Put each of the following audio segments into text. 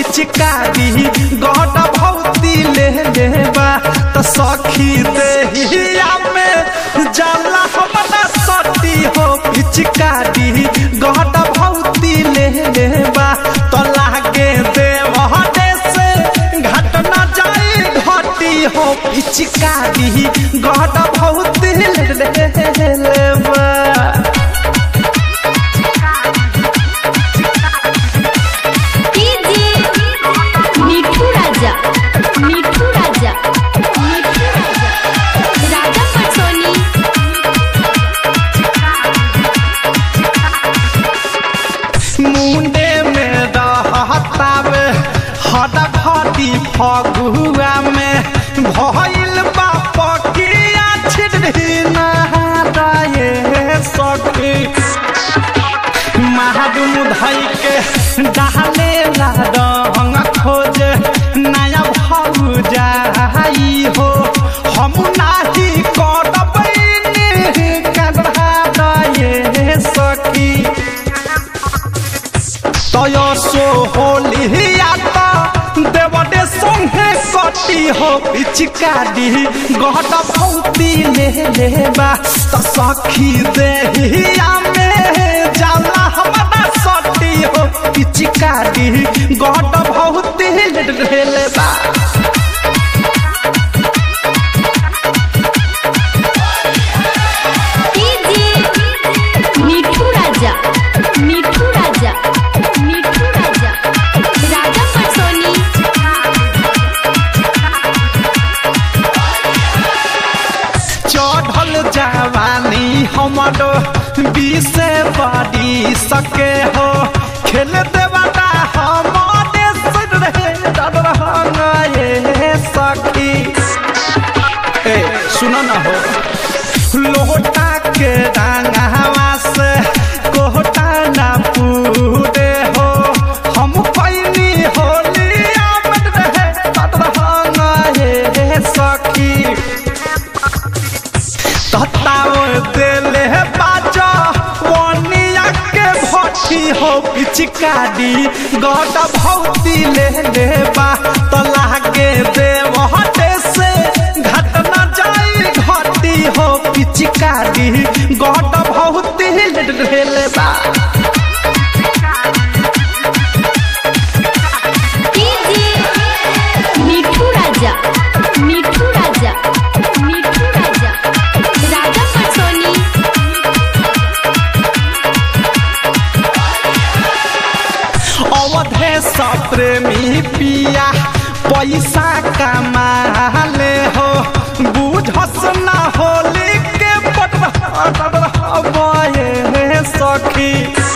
पिचकारी गट भौती ले लेबा त सखी देहिया में जाला हमरा सटी हो पिचकारी गट भौती ले लेबा त लागे देवहटे से घटना जाई घटी हो पिचकारी गट भौती ले लेबा डीजे मिठू राजा मिठू राजा मिठू राजा राजा पटसोनी मुंडे में रहतावे हद घटी फगुआ में भइल बाप किया छिड़ी नहाए सखी महाडुम धई के डाले ला रंग खोज नया भौ जाई हो हम नाही करबै कढ़ाए सखी তয় সো হলিয়াতা দেবদে সঙ্গে কটি হো পিচকারি গহট ভৌতি লে लेबा त सखी देहिया में जाला हमरा सटी हो पिचकारी गहट भौती ले लेबा डीजे मिठू राजा मिठू राजा मिठू राजा राजा पटसोनी चढ़ल जवानी हमरो बीसे बड़ी सके हो खेल देवाटा हमारे सिर रहे डर ये सखी ए सुनो ना हो लोटा के डांगावा से कोहटा ना पूरे हो हम पैनी होली आमद रहे डर ये सखी तताव देले बाजा वनिया के भट्टी हो पिचकारी गट भौती ले लेबा त लागे देव हटे से घटना जाई घटी हो पिचकारी गट भौती ले लेबा डीजे मिठू राजा मिठू राजा मिठू राजा राजा पटसोनी अवधे प्रेमी पिया पैसा कमाले हो बुझस ना होली के बटबे सखी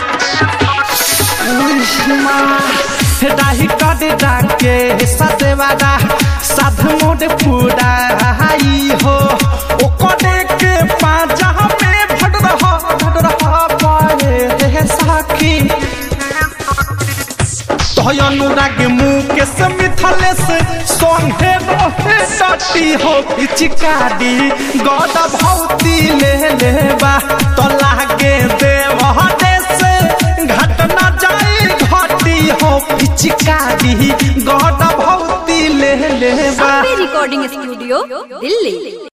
डाही कद डाके सदेवादा साध मोड पुराई हो ओकरे के पाजा में भट रहा भट रहा पाए सखी तोय अनुराग मुकेश मिथलेश संगे रहे सटी हो पिचकारी गद भौती ले लेबा तो लागे देव हटे से घटना जाई घटी हो पिचकारी गद भौती ले लेबा रिकॉर्डिंग स्टूडियो दिल्ली